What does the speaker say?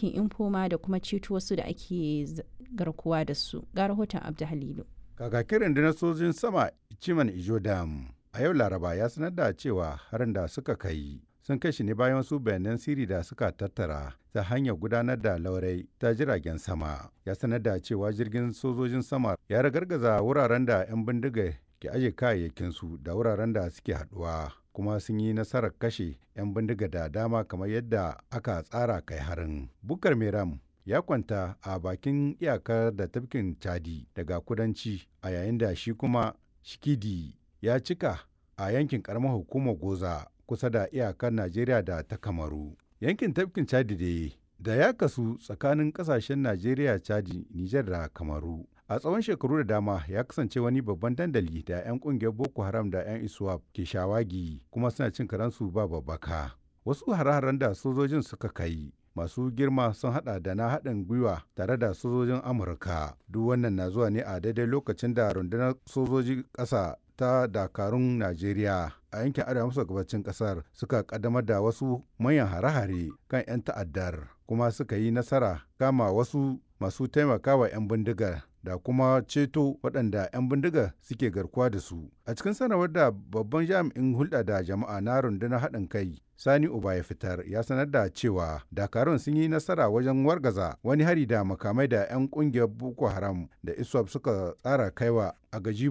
yankin infoma da kuma ceto wasu da ake garkuwa da su ga rahoton abdu halilu kakakin rundunar sojin sama ciman ijo dam a yau laraba ya sanar da cewa harin da suka kai sun kai shi ne bayan wasu bayanan siri da suka tattara ta hanyar gudanar da laurai ta jiragen sama ya sanar da cewa jirgin sojojin sama ya ragargaza wuraren da 'yan bindiga ke aje kayayyakinsu da wuraren da suke haduwa kuma sun yi nasarar kashe 'yan bindiga da dama kamar yadda aka tsara kai harin bukar meram ya kwanta a bakin iyakar da tafkin chadi daga kudanci a yayin da shi kuma shikidi ya cika a yankin karamar hukumar goza kusa da iyakar najeriya da ta kamaru yankin tafkin chadi da da ya kasu tsakanin kasashen najeriya chadi nijar da kamaru a tsawon shekaru da dama ya kasance wani babban dandali da 'yan kungiyar boko haram da 'yan iswap ke shawagi kuma suna cin karansu ba babbaka wasu hare-haren da sojojin suka kai masu girma sun hada da na haɗin gwiwa tare da sojojin amurka duk wannan na zuwa ne a daidai lokacin da rundunar sojoji ƙasa ta dakarun najeriya a yankin arewa maso gabacin ƙasar suka kaddamar da wasu manyan hare-hare kan 'yan ta'addar kuma suka yi nasara kama wasu masu taimakawa 'yan bindigar da kuma ceto waɗanda 'yan bindiga suke garkuwa da su. A cikin sanarwar da babban jami'in hulɗa da jama'a na rundunar haɗin kai Sani Uba ya fitar ya sanar da cewa dakarun sun yi nasara wajen wargaza wani hari da makamai da 'yan ƙungiyar Boko Haram da ISWAP suka tsara kaiwa a gaji